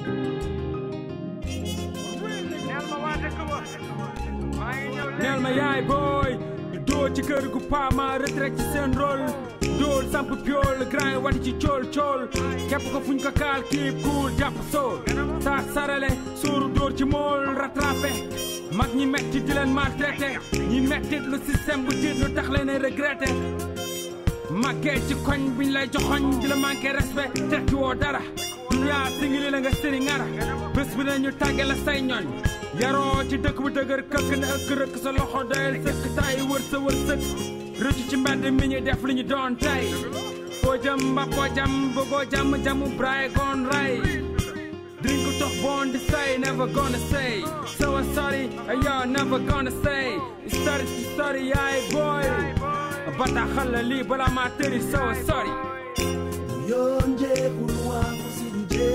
neel ma yaay booy dóor ci kër gu paama retraite ci seen rôle dóor samp piol grand wati ci cool cool képp ko fuñ ko kaal kiib kuul jàpp sool saa sarale sóoru dóor ci mool rattrapé mag ñi metti di leen maltraité ñi mettit lu système bu tiit lu tax leen regretté màggee ci koñ biñ lay joxoñ di la manqué respect tekki woo dara duniyaa singili la nga sëri ngara bés bi ne ñu tàgge la say ñoñ yaroo ci dëkk bu dëgër këkk ne ëkk rëkk sa loxo doyal sëkk tay wër sa wër sëkk rëcc ci mbedd mi ñu def li ñu doon tey foo jëm mba foo jam bëggoo jàmm jamu braay goon ray drink tox bon di say never gonna say so sorry yo never gonna say story ci story yaay boy bataaxal la lii bala maa tëri so sorry Yonje kulwa kusinje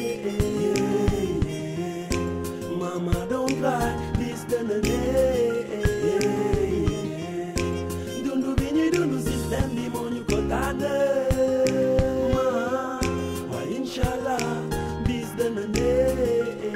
Mama don't cry this done a day Dundu bini dundu system di monyu kotane Ma wa inshallah this done a day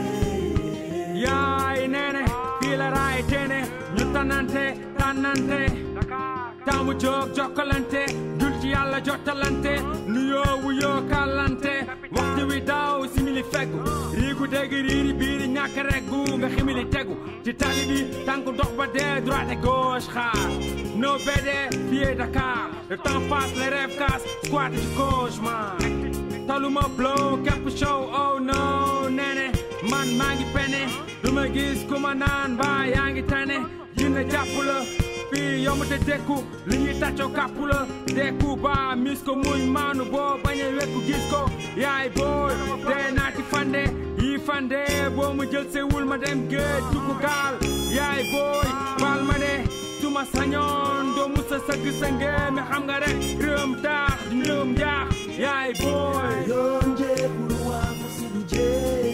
yaay neene fii la raay teene ñu tanante tànnante taamu jóg jokkalante dul ci yàlla jottalante nuyoo wuyoo kàllante waxtu wi daaw simili feggu riigu dégg riiri biiri ñàkk reggu nga ximili tegu ci tali bi tànku dox ba dee droite et gauche xaar no bede fii Dakar le temps passe les rêves cassent squat ci cauchemar taluma blow képp show oh no nene man maa ngi pene du ma gis ku ma naan ba yaa ngi tane yina jàpp la fii yomb te dekku li ñuy tàccoo kàpp la dekku ba mis ko muñ maanu boo bañ a wekku gis ko yaay booy dee naati fande yi fande boo mu jël sewul ma dem géej dugg gaal yaay booy baal ma de suma sañoon doo musa sëgg sa ngéeme xam nga rek réewam taax di réewam jaax yaay booy Yonje kulwa kusinje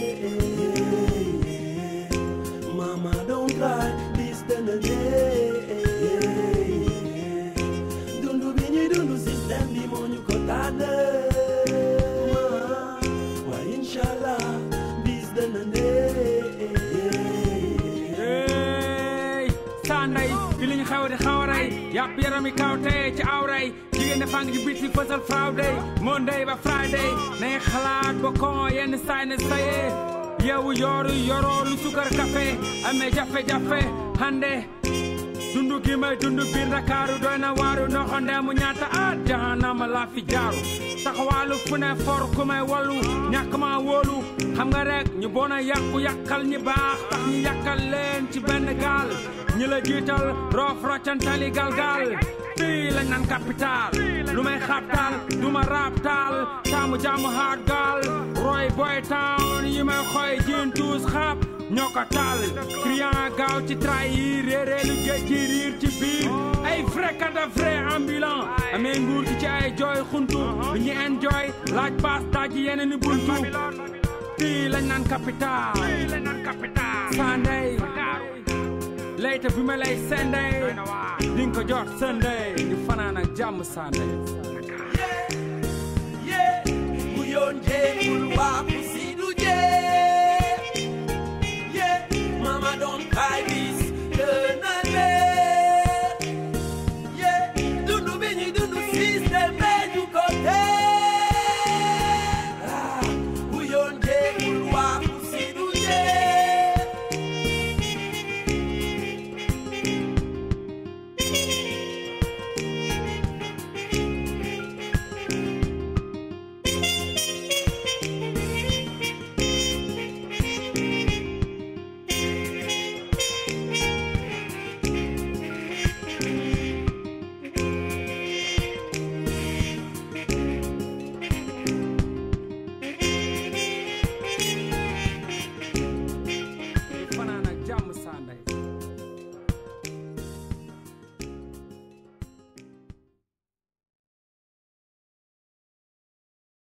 Mama don't cry this done a day Dundu bini dundu system di monyu kotane Ma wa inshallah this done a day Hey, sanday fi liñ xew di xawaray yàpp yarami kawte ci awray jigéen ne fang ji biti fësal friday monday ba friday nay xalaat ba kon yenn saay ne saye yow yooru yoroo lu sukar café amee jafe-jafe hande dundu gi may dundu biir Ndakaaru doy na waaru noxonde mu ñaata at jahanama laa fi jaaru taxawaalu fu ne for ku may wallu ñàkk ma wóolu xam nga rek ñu bon a yàqu yàqal ñi baax tax ñu yàqal leen ci benn gaal ñi la jiital roof roccantali galgal fii lañ naan capital lu may xabtal du ma raabtaal taamu jaamu hard gaal roy boy town yi may xoy jiin tuus xaab ñoo ko taal client gaaw ci trahir réeree lu géej gi riir ci biir ay vrai kada vrai ambulant amee nguur gi ci ay jooy xuntu lu ñu enjoy laaj baas daaji yeneen i buntu fii lañ naan capital sandey layta bi ma lay sendey di nga ko jot sendey di fanaan ak jàmm sandey